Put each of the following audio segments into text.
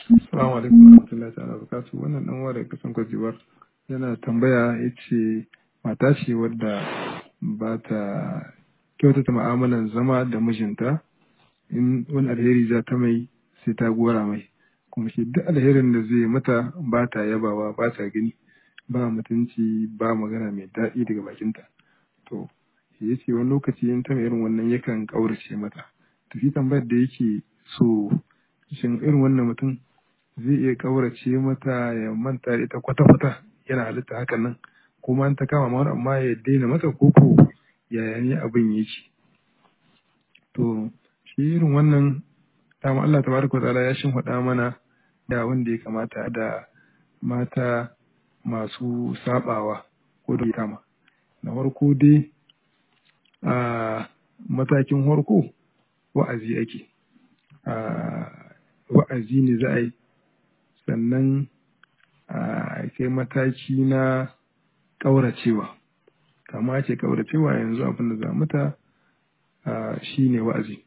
Assalamu alaikum warahmatullahi ta'ala barakatuh wannan dan uwa daga kasan Cote d'Ivoire yana tambaya yace mata ce wadda ba ta kyautata mu'amalan zama da mijinta in wani alheri za ta mai sai ta gora mai kuma shi duk alherin da zai mata ba ta yabawa ba ta gani ba mutunci ba magana mai daɗi daga bakinta to shi yace wani lokaci in ta mai irin wannan yakan ƙaurace mata to shi tambayar da yake so shin irin wannan mutum zai iya ƙaurace mata ya manta da ita kwata-kwata yana halitta hakan nan kuma an ta kama ma amma ya daina mata koko yaya ne abin yake to shi irin wannan dama Allah tabaraka ta'ala ya shimfiɗa mana da wanda ya kamata da mata masu sabawa ko da kama na farko dai a matakin farko wa'azi ake wa'azi ne za a yi sannan a kai mataki na ƙauracewa kama ce ƙauracewa yanzu abin da za mata shi ne wa'azi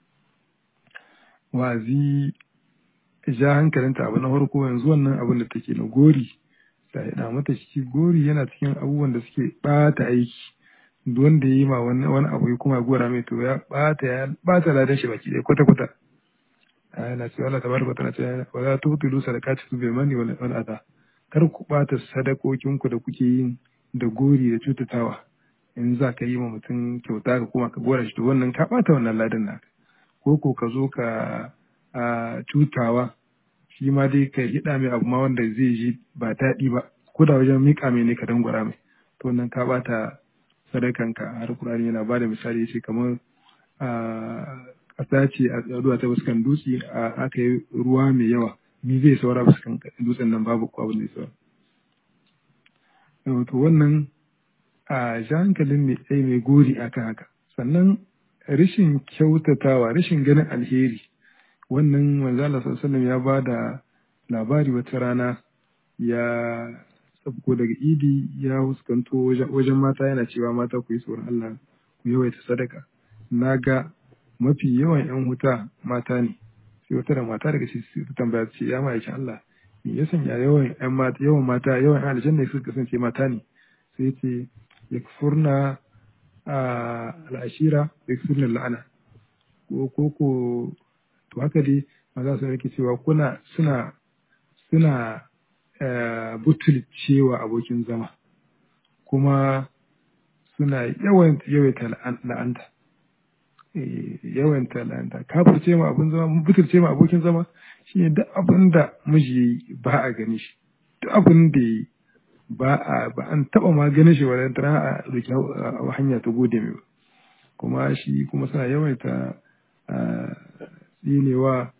wa'azi ja hankalinta abu na farko yanzu wannan abin da take na gori ta haɗa mata shi gori yana cikin abubuwan da suke ɓata aiki wanda ya yi ma wani abu ya kuma gora mai to ya ɓata ya ɓata ladan shi baki ɗaya kwata-kwata yana cewa Allah tabaraka ta'ala ce wa la tubtilu sadaqatikum bil manni wal adha kar ku bata sadakokin ku da kuke yin da gori da cutatawa in za ka yi ma mutum kyauta ka kuma ka gora shi to wannan ka bata wannan ladan naka ko ko ka zo ka a cutawa shi ma dai ka hida mai abu ma wanda zai ji ba daɗi ba ko da wajen miƙa mai ne ka dangwara mai to wannan ka bata sadakanka har Qur'ani yana bada misali yace kamar ƙasa ce a tsaduwa ta fuskan dutse a aka yi ruwa mai yawa ni zai saura fuskan dutsen nan babu ko abin da ya saura to wannan a ja hankalin mai tsaye mai gori akan haka sannan rashin kyautatawa rashin ganin alheri wannan manzo Allah sallallahu ya ba da labari wata rana ya sabko daga idi ya huskanto wajen mata yana cewa mata ku yi tsoron Allah ku yawaita sadaka na ga mafi yawan 'yan huta mata ne sai wata da mata daga cikin ta tambaya ce ya ma'aikin Allah me ya sanya yawan 'yan mata yawan mata yawan 'yan aljanna suka kasance mata ne sai ce yakfurna al'ashira yakfurna la'ana ko ko ko to haka dai maza su yake cewa kuna suna suna butulcewa abokin zama kuma suna yawan yawaita la'anta yawan talanta kafirce ma abin zama butulce ma abokin zama shine duk abin da miji ba a gani shi duk abin da ba a ba an taba ma ganin shi wadda tana a roki hanya ta gode mai ba kuma shi kuma suna yawaita tsinewa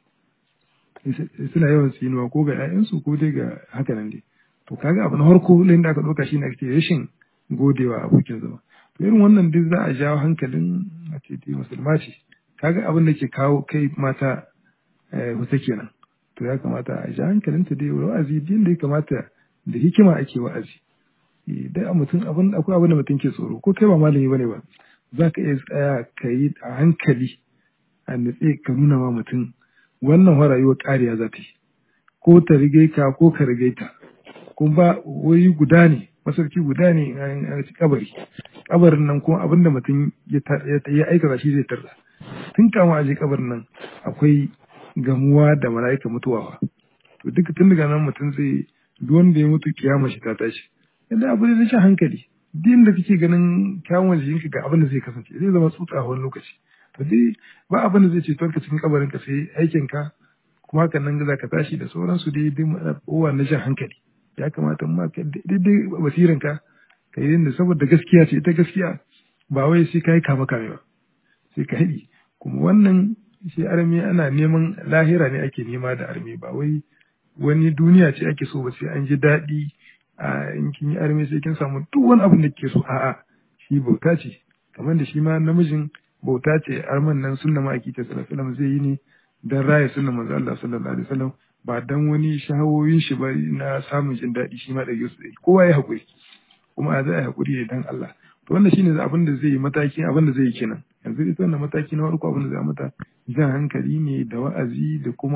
suna yawan tsinewa ko ga 'ya'yansu ko dai ga haka nan dai to kaga abu na farko lain da aka ɗauka shi ne ake rashin godewa abokin zama to irin wannan duk za a jawo hankalin a ce dai musulma ce kaga abin da ke kawo kai mata wata kenan to ya kamata a ja hankalinta dai wa'azi din da ya kamata da hikima ake wa'azi dai a mutum abin akwai abin da mutum ke tsoro ko kai ba malami bane ba za ka iya tsaya ka yi a hankali a nutse ka nuna ma mutum wannan wa rayuwar ƙariya za ta yi ko ta rige ka ko ka rige ta kuma ba wuri guda ne masarki guda ne a kabari kabarin nan kuma abin da mutum ya aikata shi zai tarda tun kama a je kabarin nan akwai gamuwa da mala'ika mutuwa to duka tun daga nan mutum zai duk wanda ya mutu kiyama shi ta tashi yadda abu da rashin hankali duk da kake ganin kyawun jikinka ga abin da zai kasance zai zama tsutsa a wani lokaci to dai ba abin da zai ce ka cikin kabarin ka sai aikin ka kuma hakan nan za ka tashi da sauransu dai duk kowa na jan hankali ya kamata ma ka daidai basirin ka ka yi da saboda gaskiya ce ita gaskiya ba wai sai ka yi kama kame ba sai ka haɗi kuma wannan shi armi ana neman lahira ne ake nema da armi ba wai wani duniya ce ake so ba sai an ji daɗi a in kin yi armi sai kin samu duk wani abin da kike so a'a shi bauta ce kamar da shi ma namijin bauta ce arman nan sunna ma ake ta sallallahu zai yi ne dan raya sunna manzo Allah sallallahu alaihi wasallam ba dan wani shahawoyin shi ba na samun jin daɗi shi ma da yusu kowa ya haƙuri kuma a zai haƙuri ne dan Allah to wannan shine abin da zai yi mataki abin da zai yi kenan yanzu ita wannan mataki na farko abin da zai mata jan hankali ne da wa'azi da kuma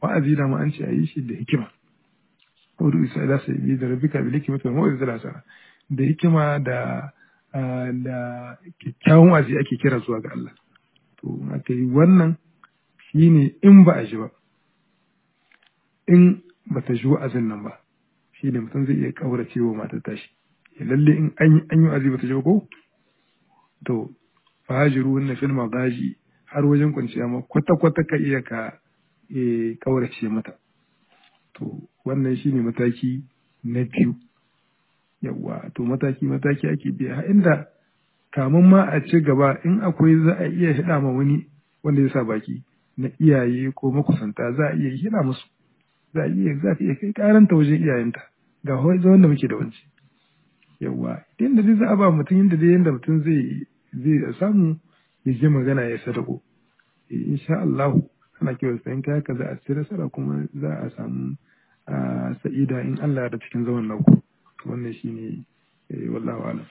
wa'azi da ma an ce a yi shi da hikima Udu isa ila sai bi da rabbika bil hikmati wal mau'izati hasana da hikima da da kyakkyawan wa'azi ake kira zuwa ga Allah to aka yi wannan shine in ba a ji ba in ba ta ji wa'azin nan ba shine mutum zai iya kaurace wa matar tashi lalle in an yi an yi wa'azi ba ta ji ba ko to fajiru wannan fil magaji har wajen kwanciya ma kwata kwata ka iya ka kaurace mata to wannan shine mataki na biyu yawa to mataki mataki ake biya inda kamun ma a ci gaba in akwai za a iya hida ma wani wanda ya sa baki na iyaye ko makusanta za a iya hida musu za a iya za ka iya kai karanta wajen iyayenta ga zaman da muke da wanci yawa idan da za a ba mutum yadda dai yadda mutum zai zai samu ya je magana ya sadako insha Allah ana kiwa sayan kaya ka za a ci nasara kuma za a samu sa'ida in Allah da cikin zaman nauku wannan shine wallahu alam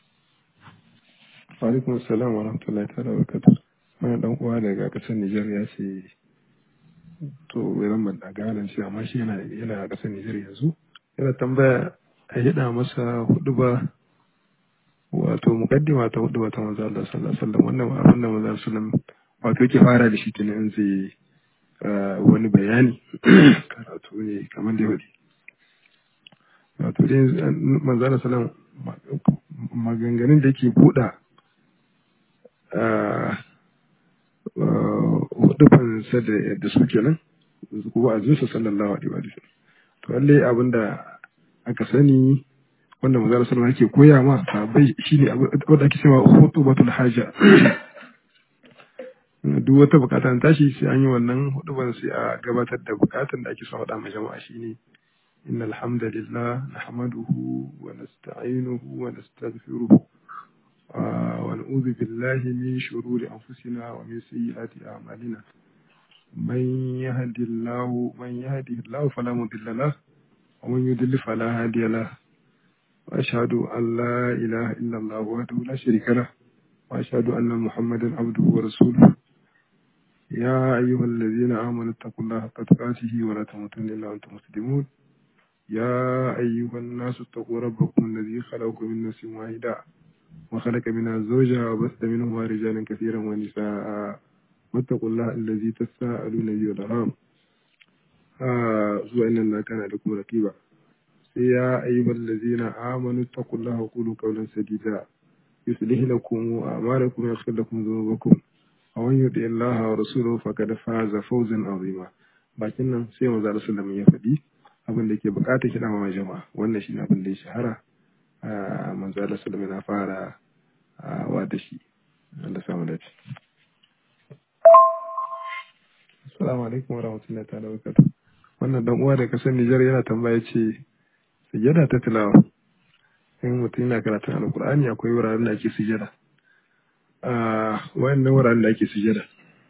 alaikum assalam wa rahmatullahi ta'ala wa barakatuh wani dan uwa daga kasar Nijar ya ce to ran ban da ganin shi amma shi yana yana kasar Nijar yanzu yana tambaya a hida masa hudu ba wato mukaddima ta hudu ba ta manzo Allah sallallahu alaihi wasallam wannan abin da manzo sallallahu wato yake fara da shi tunan zai wani bayani karatu ne kamar da yau wato dai manzo sallallahu maganganun da yake buɗa hudufansa da su kenan kuma a zuwa sallallahu alaihi wa sallam to lalle abin da aka sani wanda manzo sallallahu yake koya ma sahabbai shine wanda ake cewa hutubatul haja duk wata bukata ta tashi sai an yi wannan huduban sai a gabatar da bukatan da ake son faɗa ma jama'a shine إن الحمد لله نحمده ونستعينه ونستغفره ونعوذ بالله من شرور أنفسنا ومن سيئات أعمالنا من يهد الله من يهده الله فلا مضل له ومن يضلل فلا هادي له وأشهد أن لا إله إلا الله وحده لا شريك له وأشهد أن محمدا عبده ورسوله يا أيها الذين آمنوا اتقوا الله حق تقاته ولا تموتن إلا وأنتم مسلمون يا أيها الناس اتقوا ربكم الذي خلقكم من نفس واحدة وخلق منها زوجها وبث منهما رجالا كثيرا ونساء واتقوا الله الذي تساءلون به والأرحام هو إن الله كان لكم رقيبا يا أيها الذين آمنوا اتقوا الله وقولوا قولا سديدا يصلح لكم أعمالكم ويغفر لكم ذنوبكم ومن يطع الله ورسوله فقد فاز فوزا عظيما bakin nan sai manzo Allah sallallahu alaihi ya faɗi abin da ke bukatar kiɗa ma jama'a wannan shi ne abin da ya shahara a manzo Allah sallallahu na fara wa da shi Allah samu dace Assalamu alaikum wa rahmatullahi ta'ala wa barakatuh wannan dan uwa da kasar Nijar yana tambaya ce sujada ta tilawa in mutum yana karatun alkur'ani akwai wuraren da ake sujada a wayannan wuraren da ake sujada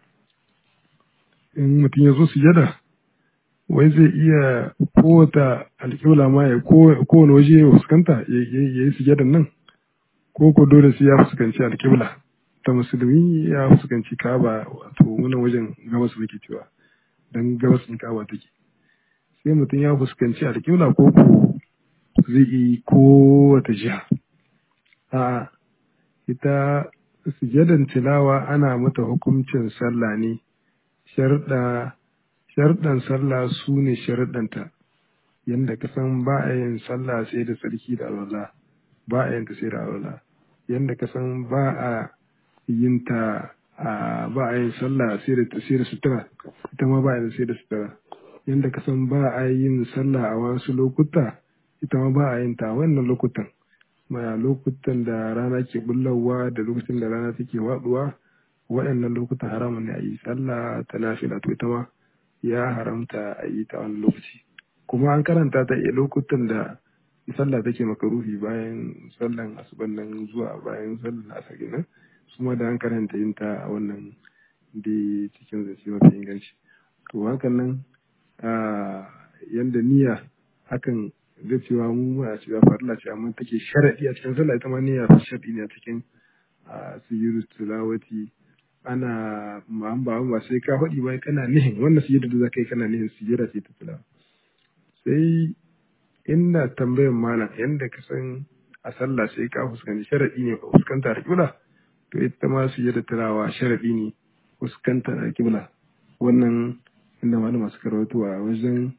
in mutum ya zo sujada wai zai iya kowata alƙibla ma ya kowane waje ya fuskanta ya yi sujadan nan ko ko dole sai ya fuskanci alƙibla ta musulmi ya fuskanci kaba wato wannan wajen gabas muke cewa dan gabas in kaba take sai mutum ya fuskanci alƙibla ko ko zai yi kowace jiha a ita sujadan tilawa ana mata hukuncin sallah ne sharɗa sharɗan sallah su ne sharɗanta yadda ka san ba a yin sallah sai da sarki da alwala ba a yin ta sai da alwala yadda ka san ba a yin ta ba a yin sallah sai da sai da sutura ita ma ba a yin sai da sutura yadda ka san ba a yin sallah a wasu lokuta ita ma ba a yin ta wannan lokutan ma lokutan da rana ke bullawa da lokacin da rana take waduwa waɗannan lokutan haramun ne a yi sallah ta nafila to ita ma ya haramta a yi ta wani lokaci kuma an karanta ta a lokutan da sallah take makaruhi bayan sallan asuban nan zuwa bayan sallan asar nan su ma da an karanta yin ta a wannan da cikin zance mafi inganci to hakan nan yanda niyya hakan zai cewa mu muna cewa farilla ce amma take sharadi a cikin sallah ita ma niyya sharadi ne a cikin sujudu tilawati ana ma'an ba ba sai ka faɗi ba kana nihin wannan sujada da zaka yi kana nihin sujada ce ta tilawa sai inda tambayan malam yanda ka san a sallah sai ka fuskanci sharadi ne ka fuskanta da kibla to ita ma sujada tilawa sharadi ne fuskanta da kibla wannan inda malama suka rawaito a wajen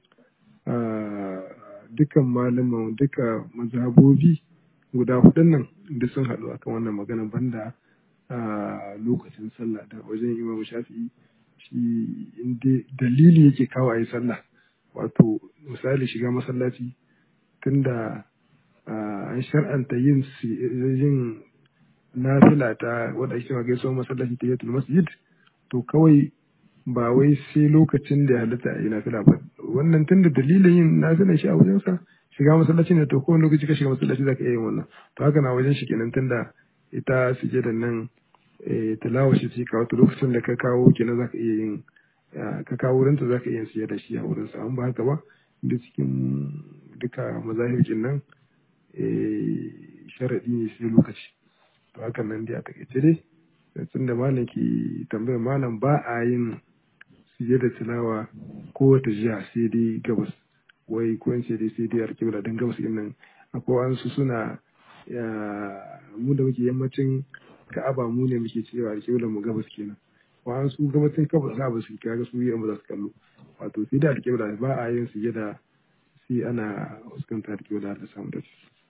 dukan malaman duka mazhabobi guda hudun nan duk sun haɗu akan wannan magana banda a lokacin sallah da wajen imam shafi'i shi inda dalili yake kawo a yi sallah wato misali shiga masallaci tunda an shar'anta yin yin nafila ta wadda ake ma gaisuwar masallaci ta yatul masjid to kawai ba wai sai lokacin da ya halitta a yi nafila ba wannan tunda dalilin yin nafilan shi a wajensa shiga masallaci ne to kowane lokaci ka shiga masallaci za ka iya yin wannan to haka na wajen shi kenan tunda ita sujada nan tilawa shi ce kawo lokacin da ka kawo kenan za ka iya yin ka kawo wurinta za ka iya yin sujada shi a wurinsa an ba haka ba da cikin duka mazahirkin nan sharaɗi ne sai lokaci to hakan nan dai a takaice dai tun da malam ke tambayar malam ba a yin sujada tilawa ko wata jiha sai dai gabas wai ko in sai dai sai dai alƙibla don gabas din nan akwai wasu suna mu da muke yammacin ka'aba mu ne muke cewa alƙiblar mu gabas kenan wa'an su gabacin kaba za ba su kaga su yi za su kallo wato sai da alƙibla ba a yin sujada sai ana fuskanta alƙibla da samu da